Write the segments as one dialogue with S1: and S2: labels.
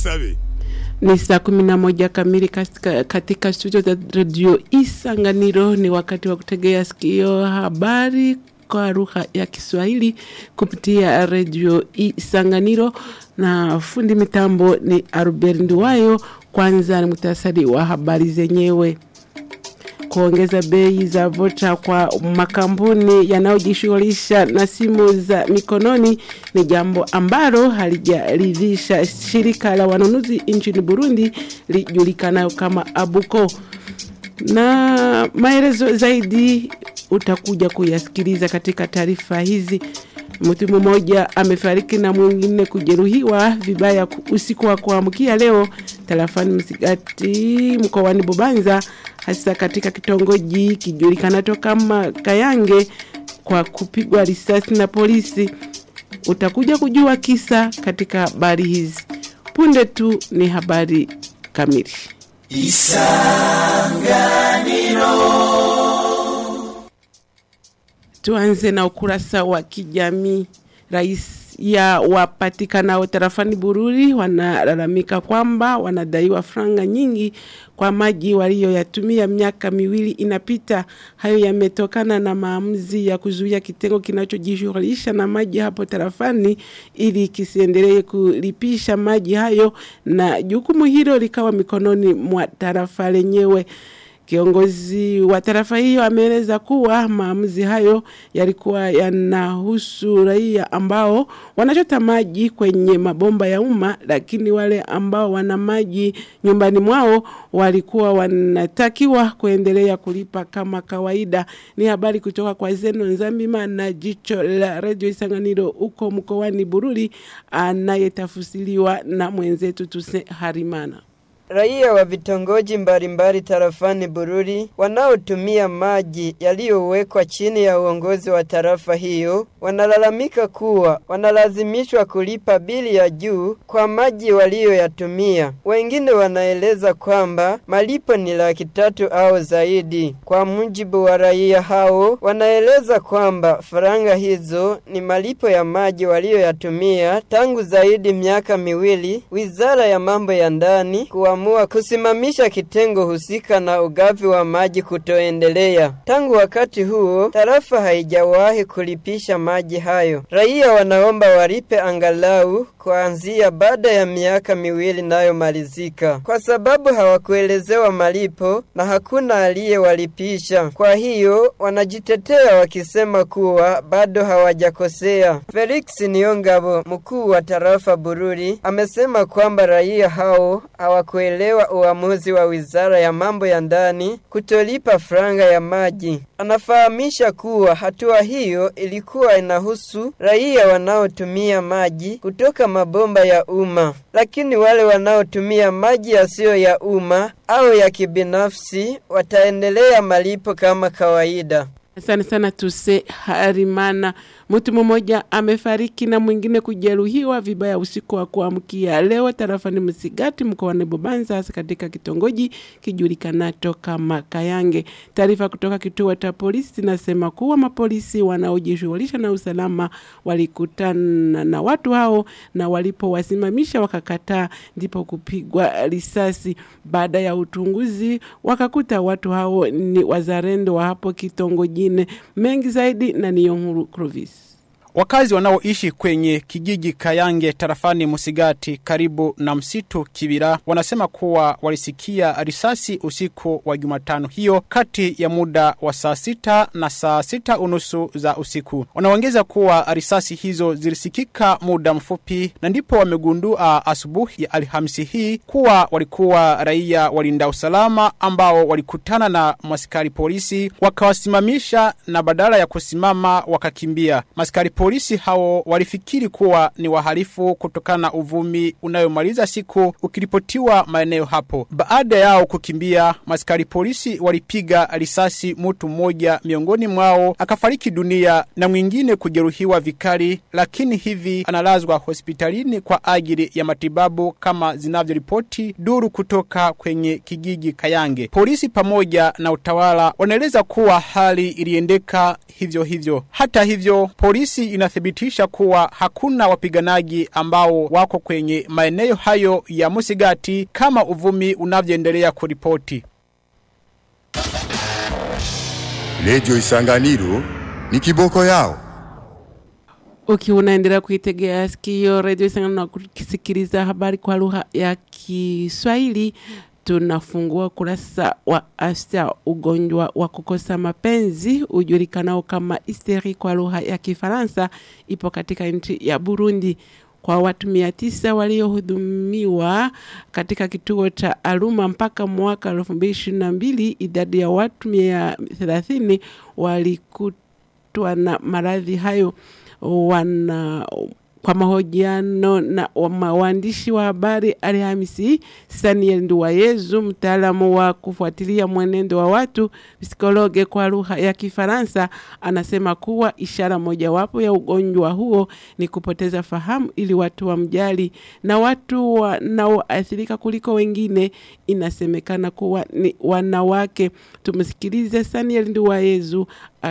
S1: Tusabe.
S2: Ni saa kumi na moja kamili katika, katika studio za redio Isanganiro. Ni wakati wa kutegea sikio habari kwa lugha ya Kiswahili kupitia redio Isanganiro, na fundi mitambo ni Albert Nduwayo. Kwanza ni muhtasari wa habari zenyewe kuongeza bei za vocha kwa makampuni yanayojishughulisha na simu za mikononi ni jambo ambalo halijaridhisha shirika la wanunuzi nchini Burundi lijulikanayo kama Abuko. Na maelezo zaidi utakuja kuyasikiliza katika taarifa hizi. Mtu mmoja amefariki na mwingine kujeruhiwa vibaya usiku wa kuamkia leo tarafani Msigati mkoani Bubanza hasa katika kitongoji kijulikanacho kama Kayange kwa kupigwa risasi na polisi. Utakuja kujua kisa katika habari hizi. Punde tu ni habari kamili. Isanganiro. Tuanze na ukurasa wa kijamii. Rais ya wapatikanao tarafani Bururi wanalalamika kwamba wanadaiwa franga nyingi kwa maji waliyoyatumia miaka miwili inapita. Hayo yametokana na maamuzi ya kuzuia kitengo kinachojishughulisha na maji hapo tarafani ili kisiendelee kulipisha maji hayo, na jukumu hilo likawa mikononi mwa tarafa lenyewe. Kiongozi wa tarafa hiyo ameeleza kuwa maamuzi hayo yalikuwa yanahusu raia ambao wanachota maji kwenye mabomba ya umma, lakini wale ambao wana maji nyumbani mwao walikuwa wanatakiwa kuendelea kulipa kama kawaida. Ni habari kutoka kwa Zeno Nzambima na jicho la Radio Isanganiro huko mkoani Bururi, anayetafusiliwa na mwenzetu Tuse Harimana.
S3: Raia wa vitongoji mbalimbali tarafani Bururi wanaotumia maji yaliyowekwa chini ya uongozi wa tarafa hiyo wanalalamika kuwa wanalazimishwa kulipa bili ya juu kwa maji waliyoyatumia. Wengine wanaeleza kwamba malipo ni laki tatu au zaidi. Kwa mujibu wa raia hao, wanaeleza kwamba faranga hizo ni malipo ya maji waliyoyatumia tangu zaidi miaka miwili. Wizara ya mambo ya ndani kuwa kuamua kusimamisha kitengo husika na ugavi wa maji kutoendelea. Tangu wakati huo, tarafa haijawahi kulipisha maji hayo. Raia wanaomba walipe angalau kuanzia baada ya miaka miwili nayo malizika, kwa sababu hawakuelezewa malipo na hakuna aliyewalipisha. Kwa hiyo wanajitetea wakisema kuwa bado hawajakosea. Felix Niongabo, mkuu wa tarafa Bururi, amesema kwamba raia hao hawakuelewa uamuzi wa wizara ya mambo ya ndani kutolipa franga ya maji. Anafahamisha kuwa hatua hiyo ilikuwa inahusu raia wanaotumia maji kutoka mabomba ya umma, lakini wale wanaotumia maji yasiyo ya umma au ya kibinafsi wataendelea malipo kama kawaida.
S2: Asante sana Tuse Harimana. Mtu mmoja amefariki na mwingine kujeruhiwa vibaya usiku wa kuamkia leo tarafani Msigati mkoani Bubanza hasa katika kitongoji kijulikanacho kama Kayange. Taarifa kutoka kituo cha polisi zinasema kuwa mapolisi wanaojishughulisha na usalama walikutana na watu hao na walipowasimamisha wakakataa, ndipo kupigwa risasi. Baada ya uchunguzi wakakuta watu hao ni wazalendo wa hapo kitongojine. Mengi zaidi na Niyonkuru Clovis.
S4: Wakazi wanaoishi kwenye kijiji Kayange tarafani Musigati karibu na msitu Kibira wanasema kuwa walisikia risasi usiku wa Jumatano hiyo kati ya muda wa saa sita na saa sita unusu za usiku. Wanaongeza kuwa risasi hizo zilisikika muda mfupi na ndipo wamegundua asubuhi ya Alhamisi hii kuwa walikuwa raia walinda usalama ambao walikutana na maskari polisi wakawasimamisha na badala ya kusimama wakakimbia. Maskari polisi Polisi hao walifikiri kuwa ni wahalifu kutokana na uvumi unayomaliza siku ukiripotiwa maeneo hapo. Baada yao kukimbia, maskari polisi walipiga risasi mtu mmoja miongoni mwao akafariki dunia na mwingine kujeruhiwa vikali, lakini hivi analazwa hospitalini kwa ajili ya matibabu kama zinavyoripoti duru kutoka kwenye kijiji Kayange. Polisi pamoja na utawala wanaeleza kuwa hali iliendeka hivyo hivyo. Hata hivyo, polisi inathibitisha kuwa hakuna wapiganaji ambao wako kwenye maeneo hayo ya Musigati kama uvumi unavyoendelea kuripoti.
S1: Radio Isanganiro ni kiboko yao.
S2: Ukiwa unaendelea kuitegea sikio redio Isanganiro na kusikiliza habari kwa lugha ya Kiswahili, tunafungua kurasa wa afya ugonjwa wa kukosa mapenzi ujulikanao kama hysteri kwa lugha ya Kifaransa ipo katika nchi ya Burundi kwa watu mia tisa waliohudumiwa katika kituo cha Aruma mpaka mwaka elfu mbili ishirini na mbili idadi ya watu mia thelathini walikutwa na maradhi hayo wana kwa mahojiano na wa- waandishi wa habari Alhamisi, Saniel Nduwayezu, mtaalamu wa kufuatilia mwenendo wa watu psikologe kwa lugha ya Kifaransa, anasema kuwa ishara mojawapo ya ugonjwa huo ni kupoteza fahamu ili watu wamjali, na watu wanaoathirika kuliko wengine inasemekana kuwa ni wanawake. Tumsikilize Saniel Nduwayezu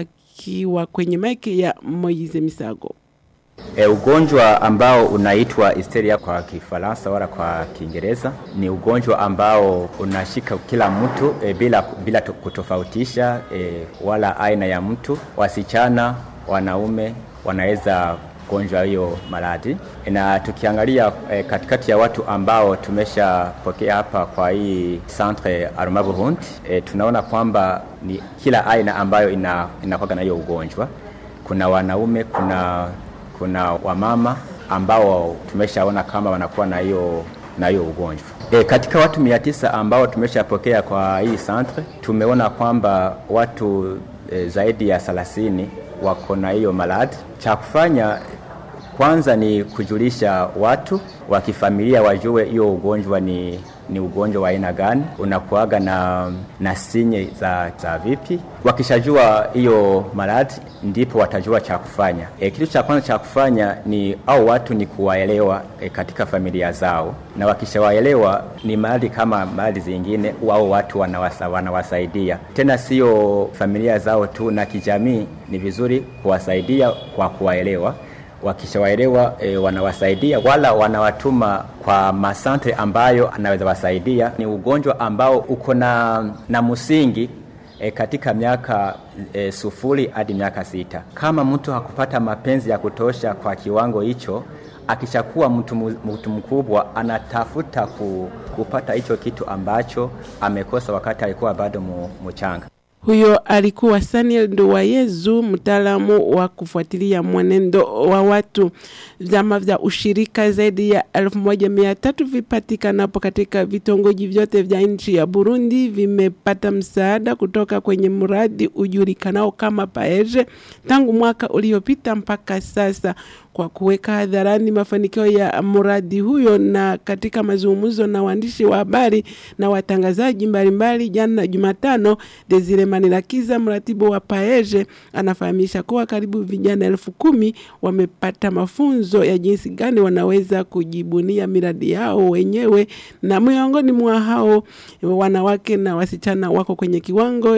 S2: akiwa kwenye maiki ya Moize Misago.
S5: E, ugonjwa ambao unaitwa hysteria kwa Kifaransa wala kwa Kiingereza ni ugonjwa ambao unashika kila mtu e, bila, bila to- kutofautisha e, wala aina ya mtu. Wasichana, wanaume wanaweza gonjwa hiyo maradhi, na tukiangalia e, katikati ya watu ambao tumeshapokea hapa kwa hii centre Aruma Burundi e, tunaona kwamba ni kila aina ambayo ina, inakuwa na hiyo ugonjwa. Kuna wanaume, kuna kuna wamama ambao tumeshaona kama wanakuwa na hiyo na hiyo ugonjwa. E, katika watu mia tisa ambao tumeshapokea kwa hii centre tumeona kwamba watu e, zaidi ya 30 wako na hiyo maradhi. Cha kufanya kwanza ni kujulisha watu wa kifamilia wajue hiyo ugonjwa ni ni ugonjwa wa aina gani, unakuaga na, na sinye za, za vipi. Wakishajua hiyo maradhi, ndipo watajua cha kufanya. E, kitu cha kwanza cha kufanya ni au watu ni kuwaelewa e, katika familia zao, na wakishawaelewa ni maradhi kama maradhi zingine, au watu wanawasa, wanawasaidia tena, sio familia zao tu, na kijamii ni vizuri kuwasaidia kwa kuwaelewa wakishawaelewa e, wanawasaidia wala wanawatuma kwa masantre ambayo anaweza wasaidia. Ni ugonjwa ambao uko na, na msingi e, katika miaka e, sufuri hadi miaka sita. Kama mtu hakupata mapenzi ya kutosha kwa kiwango hicho, akishakuwa mtu, mu- mtu mkubwa anatafuta ku, kupata hicho kitu ambacho amekosa wakati alikuwa bado mu, mchanga.
S2: Huyo alikuwa Saniel Nduwayezu, mtaalamu wa kufuatilia mwenendo wa watu. Vyama vya ushirika zaidi ya elfu moja mia tatu vipatikanapo katika vitongoji vyote vya nchi ya Burundi vimepata msaada kutoka kwenye mradi ujulikanao kama Paeje tangu mwaka uliopita mpaka sasa kwa kuweka hadharani mafanikio ya mradi huyo na katika mazungumzo na waandishi wa habari na watangazaji mbalimbali jana Jumatano, Desire Manirakiza, mratibu wa Paeje, anafahamisha kuwa karibu vijana elfu kumi wamepata mafunzo ya jinsi gani wanaweza kujibunia miradi yao wenyewe, na miongoni mwa hao wanawake na wasichana wako kwenye kiwango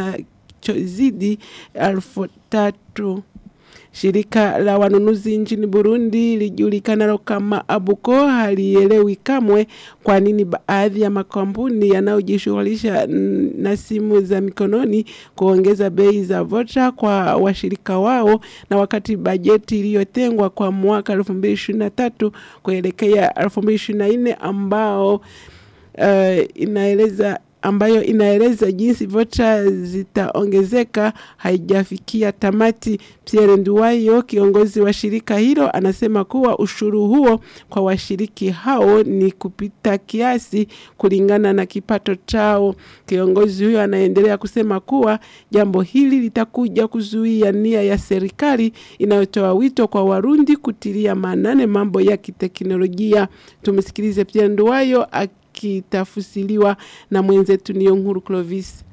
S2: kinachozidi elfu tatu. Shirika la wanunuzi nchini Burundi lijulikanalo kama Abuko halielewi kamwe kwa nini baadhi ya makampuni yanayojishughulisha n- na simu za mikononi kuongeza bei za vocha kwa washirika wao, na wakati bajeti iliyotengwa kwa mwaka 2023 kuelekea 2024 ambao uh, inaeleza ambayo inaeleza jinsi vocha zitaongezeka haijafikia tamati. Pierre Nduwayo, kiongozi wa shirika hilo, anasema kuwa ushuru huo kwa washiriki hao ni kupita kiasi kulingana na kipato chao. Kiongozi huyo anaendelea kusema kuwa jambo hili litakuja kuzuia nia ya serikali inayotoa wito kwa Warundi kutilia maanane mambo ya kiteknolojia. Tumsikilize Pierre Nduwayo akitafusiliwa na mwenzetu Niyo Nkuru Clovis.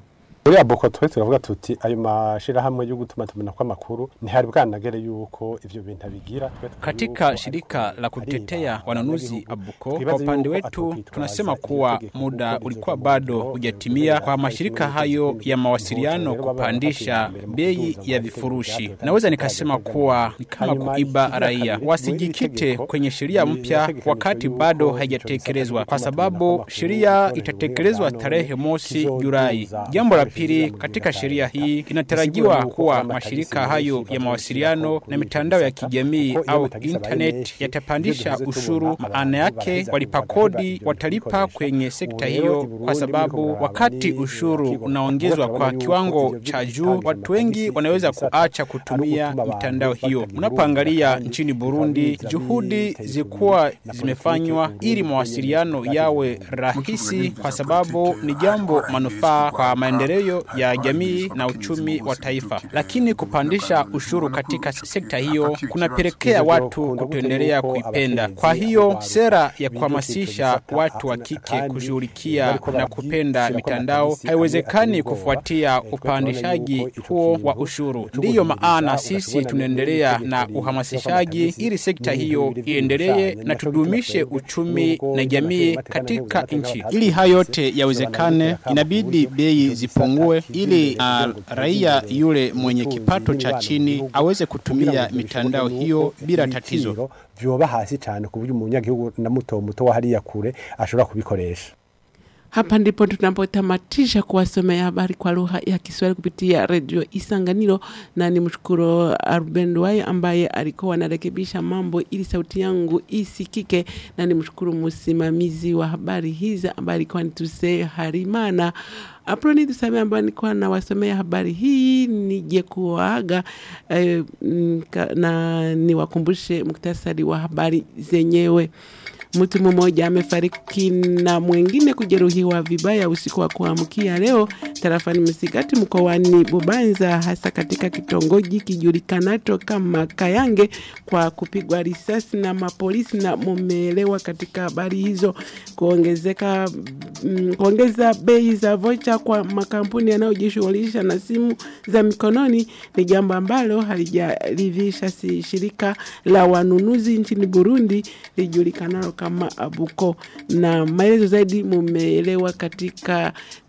S6: muri aboko twe turavuga tuti ayo mashirahamwe yo gutuma tumena kwa makuru ntihari bwanagere yuko ivyo bintu abigira Twe tuvuga
S4: Katika
S6: yuko
S4: shirika la kutetea
S6: ari
S4: wanunuzi
S6: abanyagihugu.
S4: Abuko, kwa
S6: Twibaze
S4: upande
S6: yuko
S4: wetu
S6: atokitwaza
S4: tunasema kuwa
S6: itegeko
S4: muda
S6: kuko
S4: ulikuwa
S6: bizova mu
S4: bado
S6: biro,
S4: hujatimia kwa
S6: biro,
S4: mashirika
S6: biro,
S4: hayo
S6: biro,
S4: ya
S6: biro,
S4: mawasiliano
S6: biro, biro,
S4: kupandisha
S6: biro, biro,
S4: bei
S6: biro,
S4: ya
S6: biro,
S4: vifurushi.
S6: biro,
S4: Naweza
S6: biro,
S4: nikasema
S6: biro,
S4: kuwa ni kama
S6: hanyuma
S4: kuiba
S6: ikigira
S4: raia,
S6: kabiri,
S4: wasijikite
S6: itegeko,
S4: kwenye sheria mpya
S6: itegekanijwe
S4: wakati
S6: yuko
S4: bado
S6: ico
S4: haijatekelezwa,
S6: gisata
S4: kwa
S6: c'amakuru
S4: sababu
S6: n'amakuru
S4: sheria
S6: itorero
S4: itatekelezwa
S6: none
S4: tarehe mosi
S6: kizoduza
S4: Julai. Jambo la
S6: ibikoresho
S4: pili,
S6: vyiza mu
S4: katika
S6: gihugu
S4: sheria
S6: ca leta.
S4: hii inatarajiwa
S6: Bisigura yuko
S4: kuwa
S6: amatagisi
S4: mashirika
S6: menshi
S4: hayo ya
S6: bazoshira
S4: mawasiliano
S6: ku
S4: na mitandao ya
S6: gisata,
S4: kijamii
S6: kuko iyo
S4: au
S6: amatagisi abaye
S4: internet
S6: menshi,
S4: yatapandisha
S6: ivyo duvuze
S4: ushuru.
S6: tubona
S4: Maana
S6: abantu
S4: yake
S6: baraheza
S4: walipa
S6: bagaheba
S4: kodi
S6: ivyo
S4: watalipa
S6: bikoresho.
S4: kwenye sekta
S6: Ubu rero
S4: hiyo,
S6: i Burundi
S4: kwa sababu
S6: muriko
S4: wakati
S6: muraraba
S4: ushuru
S6: ni-
S4: unaongezwa kwa
S6: murabona yuko
S4: kiwango
S6: ivyo
S4: cha
S6: vitangisha
S4: juu, watu wengi
S6: amatagisi
S4: wanaweza
S6: gisata
S4: kuacha
S6: ari
S4: kutumia
S6: ugutuma abantu
S4: mitandao hiyo.
S6: batagira
S4: Unapoangalia
S6: urubuga
S4: nchini
S6: kandi
S4: Burundi,
S6: bikaba
S4: juhudi
S6: biteza
S4: zilikuwa
S6: imbere na
S4: zimefanywa
S6: politiki
S4: ili
S6: Burundi
S4: mawasiliano
S6: kwenye
S4: yawe
S6: mikakati
S4: rahisi, kwa sababu ni jambo manufaa kwa maendeleo ya jamii na uchumi wa taifa. Lakini kupandisha ushuru katika sekta hiyo kunapelekea watu kutoendelea kuipenda. Kwa hiyo sera ya kuhamasisha watu wa kike kushughulikia na kupenda mitandao haiwezekani kufuatia upandishaji huo wa ushuru. Ndiyo maana sisi tunaendelea na uhamasishaji ili sekta hiyo iendelee na tudumishe uchumi na jamii katika nchi. Ili hayo yote yawezekane, inabidi bei zipungue ili uh, raia yule mwenye kipato cha chini aweze kutumia mitandao hiyo bila tatizo.
S6: vyoba hasi cyane ku buryo umunyagihugu na muto muto wa hariya kure ashobora kubikoresha
S2: Hapa ndipo tunapotamatisha kuwasomea habari kwa lugha ya Kiswahili kupitia redio Isanganiro, na ni mshukuru Ruben Duai ambaye alikuwa anarekebisha mambo ili sauti yangu isikike, na ni mshukuru msimamizi wa habari hizi ambaye alikuwa ni Tuse Harimana. Aproni tuseme ambayo nilikuwa nawasomea habari hii nije kuwaaga eh, mm, ka- na niwakumbushe muktasari wa habari zenyewe. Mtu mmoja amefariki na mwingine kujeruhiwa vibaya usiku wa kuamkia leo tarafani Msigati mkoani Bubanza, hasa katika kitongoji kijulikanacho kama Kayange kwa kupigwa risasi na mapolisi, na mumeelewa katika habari hizo. Kuongezeka mm, kuongeza bei za vocha kwa makampuni yanayojishughulisha na simu za mikononi ni jambo ambalo halijaridhisha si shirika la wanunuzi nchini Burundi lijulikanalo kama Abuko, na maelezo zaidi mumeelewa katika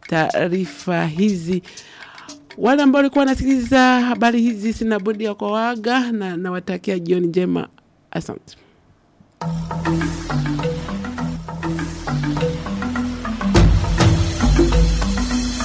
S2: taarifa hizi. Wale ambao walikuwa wanasikiliza habari hizi, sina budi ya kuwaaga na nawatakia jioni njema. Asante.